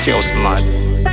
zingatia usmart.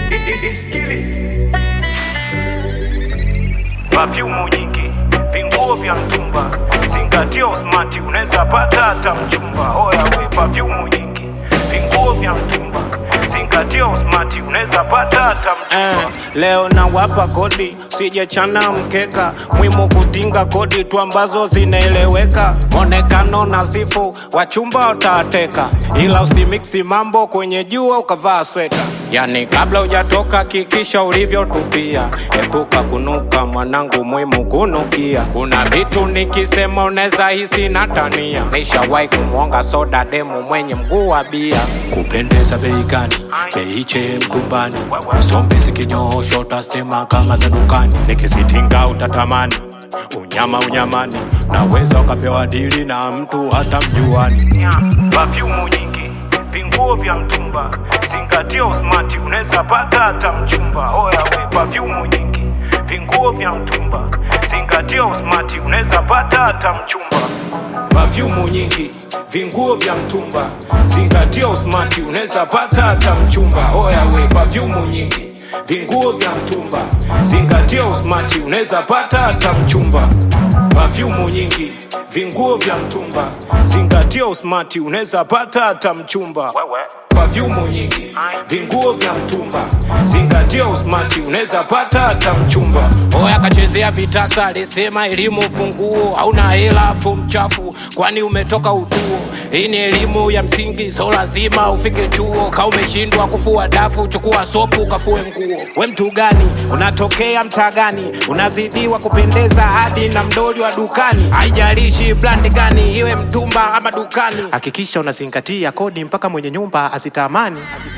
Perfume nyingi, vinguo vya mtumba, zingatia usmati, unaweza pata hata mchumba. Oya we, perfume nyingi, vinguo vya mtumba, zingatia usmati, unaweza pata hata Eh, mchumba. leo nawapa kodi sijechana mkeka mwimu kutinga kodi tu ambazo zinaeleweka onekano nazifu wachumba watateka ila usimiksi mambo kwenye jua ukavaa sweta yani kabla hujatoka kikisha ulivyotupia epuka kunuka mwanangu mwimu kunukia kuna vitu nikisema unaweza hisi natania nishawahi kumwonga soda demu mwenye mguu wa bia kupendeza bei gani beiche mtumbani usombe zikinyoosho utasema kama za dukani nikisitinga utatamani unyama unyamani naweza ukapewa dili na mtu hata mjuani Perfume nyingi, vinguo vya mtumba, zingatia usmati, unaweza pata hata mchumba. Oya we, perfume nyingi, vinguo vya mtumba, zingatia usmati, unaweza pata hata mchumba. Perfume nyingi, vinguo vya mtumba, zingatia usmati, unaweza pata hata mchumba. Oya we, perfume nyingi, vinguo vya mtumba, zingatia usmati, unaweza pata hata mchumba. Perfume nyingi, vinguo vya mtumba, zingatia usmati, unaweza pata hata mchumba. Wewe. Perfume nyingi, vinguo vya mtumba, zingatia usmati, unaweza pata hata mchumba. Oya kachezea vitasa, alisema elimu funguo, hauna hela afu mchafu, kwani umetoka utuo. Hii ni elimu ya msingi, so lazima ufike chuo. Ka umeshindwa kufua dafu, chukua sopu kafue nguo. We mtu gani? Unatokea mtaa gani? Unazidiwa kupendeza hadi na mdoli wa dukani. Haijalishi brandi gani, iwe mtumba ama dukani, hakikisha unazingatia kodi mpaka mwenye nyumba azitamani.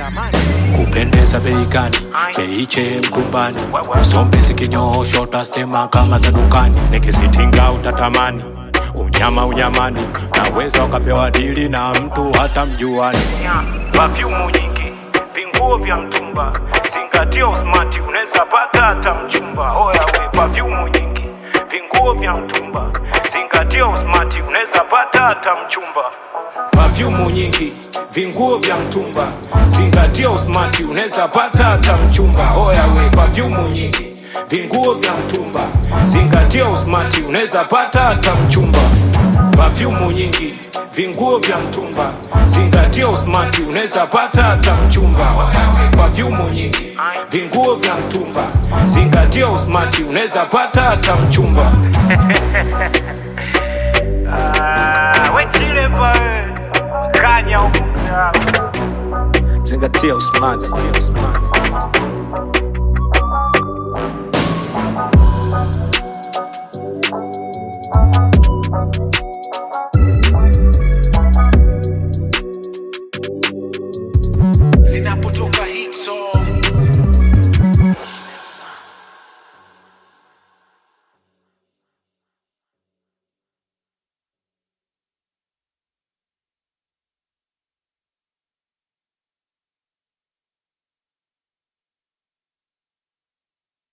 Kupendeza bei gani? Beiche mtumbani, usombe zikinyoosho utasema kama za dukani. Nikisitinga utatamani unyama unyamani, naweza ukapewa dili na mtu hata mjuani. Perfume nyingi, vinguo vya mtumba, zingatia usmati, unaweza pata hata mchumba. Oya we, perfume nyingi, vinguo vya mtumba, zingatia usmati, unaweza pata hata mchumba. Perfume nyingi, vinguo vya mtumba, zingatia usmati, unaweza pata hata mchumba. Oya we, perfume nyingi, vinguo vya mtumba, zingatia usmati, unaweza pata hata mchumba. Perfume nyingi, vinguo vya mtumba, zingatia usmati, unaweza pata hata mchumba. Oya we, perfume nyingi, vinguo vya mtumba, zingatia usmati, unaweza pata hata mchumba. Ah, we chile pa we. Kanya huko. Zingatia usmati.